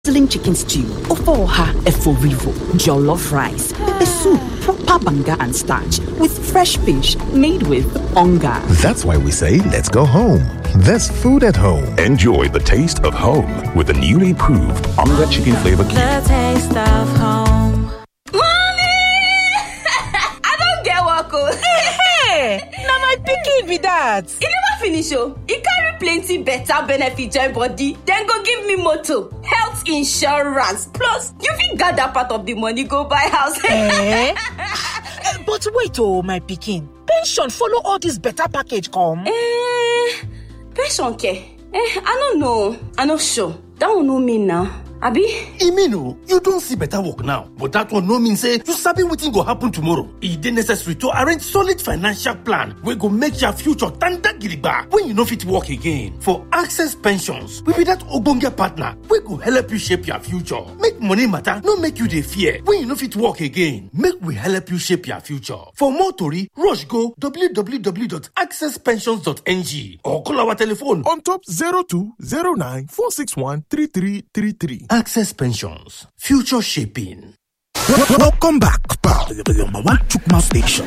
sizzling chicken stew, ofoha eforivo, jollof rice, pepper soup, proper banga and starch with fresh fish made with onga. That's why we say let's go home. There's food at home. Enjoy the taste of home with the newly proved Onga Chicken Flavor Cube. The taste of home. Mommy! I don't get work. Hey, na my pikin be that. E never finish oh. E carry plenty better benefit join body. Then go give me motor, health insurance, plus you fit gather part of the money go buy house. Eh? But wait oh, my pikin. Pension follow all this better package come. Eh, pension care? Eh, I no know. I no sure. That one no mean now. Abi? e mean o you don see better work now but that one no mean say you sabi wetin go happen tomorrow e dey necessary to arrange solid financial plan wey go make your future tanda gidigba when you no fit work again for access pensions we be that ogbonge partner wey go help you shape your future make money matter no make you dey fear when you no fit work again make we help you shape your future for more tori rush go www.accesspensions.ng or call our telephone on top 0209 461 3333. access pensions future shaping. Welcome back, pal, to the number one Chukma station.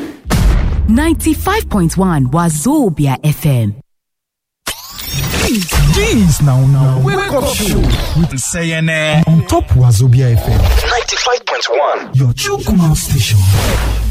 95.1 Wazobia FM. Jeez, now, now. Wake up show with CNN on top Wazobia FM. 95.1. Your Chukma station.